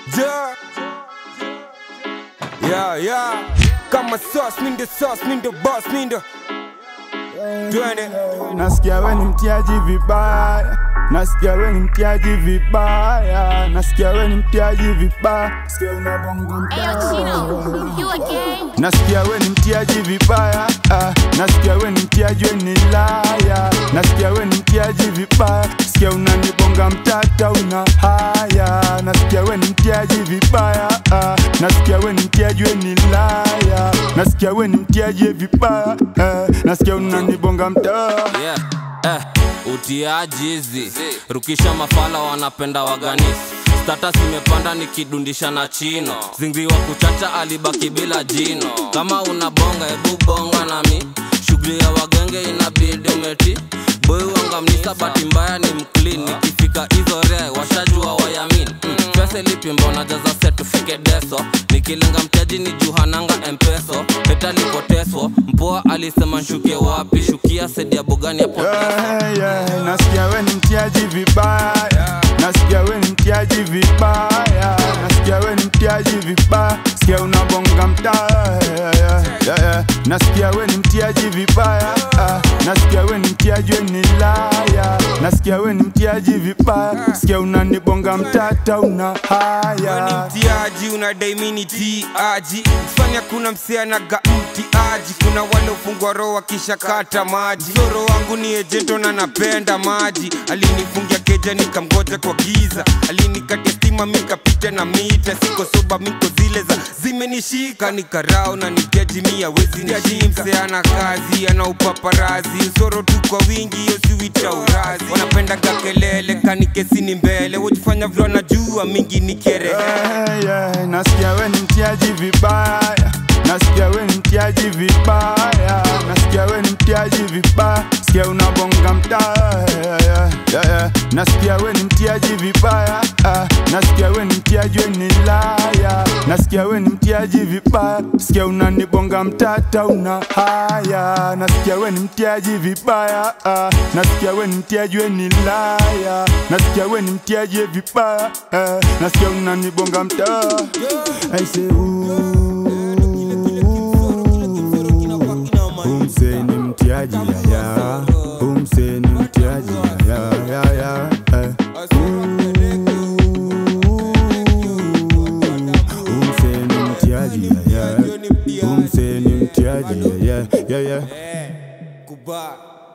Yeah. Yeah, yeah. Kama sauce, mi ndo sauce, mi ndo boss, mi ndo twende. Nasikia we ni mtiaji vibaya, nasikia we ni mtiaji vibaya, nasikia we ni mtiaji vibaya, sikia unabonga Ayo, mbaya. Chino, you again? Nasikia we ni mtiaji vibaya, ah, nasikia we ni mtiaji we ni laya, nasikia we ni mtiaji vibaya, sikia unanibonga mtata una haya, nasikia we ni mtiaji vibaya, ah, nasikia we ni mtiaji we ni laya, nasikia we ni mtiaji vibaya, eh, nasikia unanibonga mtaa yeah. eh, utiaji hizi rukisha mafala wanapenda waganisi status imepanda nikidundisha na chino zingri wa kuchacha alibaki bila jino kama una bonga ebu bonga nami shughuli ya wagenge inabidi umeti boy wangamnisa bahati mbaya ni mclean nikifika hizo re washajua wayamin mm. pesa lipi mbona jaza set tufike deso nikilenga mtaji ni juhananga empeso peta lipoteswo mpoa alisema nshuke wapi shukia sedi ya bugani hapo yeah, yeah. Nasikia we ni mtiaji vibaya, nasikia we ni mtiaji vibaya, nasikia we ni mtiaji vibaya, sikia unabonga mtaa yeah, yeah, yeah, yeah. Nasikia we ni mtiaji vibaya, ah, nasikia we ni mtiaji we ni laya, nasikia we ni mtiaji vibaya, sikia unanibonga mtata una Wewe ni haya mtiaji unadai mini tiaji fanya kuna msianaga mtiaji kuna wale ufungwa roho wakishakata maji zoro wangu ni ejento na napenda maji alinifungia keja nikamgoja kwa giza alinikatia stima mikapita na mita siko soba miko zile za zimenishika nikarao na nikeji mia wezi nishimse ana kazi ana upaparazi usoro tu kwa wingi hiyo siwita urazi wanapendaga kelele kanikesini mbele wajifanya vile wanajua mingi ni kerehe yeah, yeah. Nasikia we ni mtiaji vibaya, nasikia we ni mtiaji vibaya, nasikia we ni mtiaji vibaya, sikia unabonga mtaa yeah, yeah, yeah, yeah. Nasikia we ni mtiaji vibaya, ah, nasikia we ni mtiaji we ni laya, nasikia we ni mtiaji vibaya, sikia unanibonga mtata una haya, nasikia we ni mtiaji vibaya, ah, nasikia we ni mtiaji we ni laya, nasikia we ni mtiaji vibaya, eh, nasikia unanibonga mtaa I say umse ni mtiaji yaya, umse ni mtiaji yaya, yaya, eh. Umse ni mtiaji yaya, umse ni mtiaji yaya, yaya. Goodbye.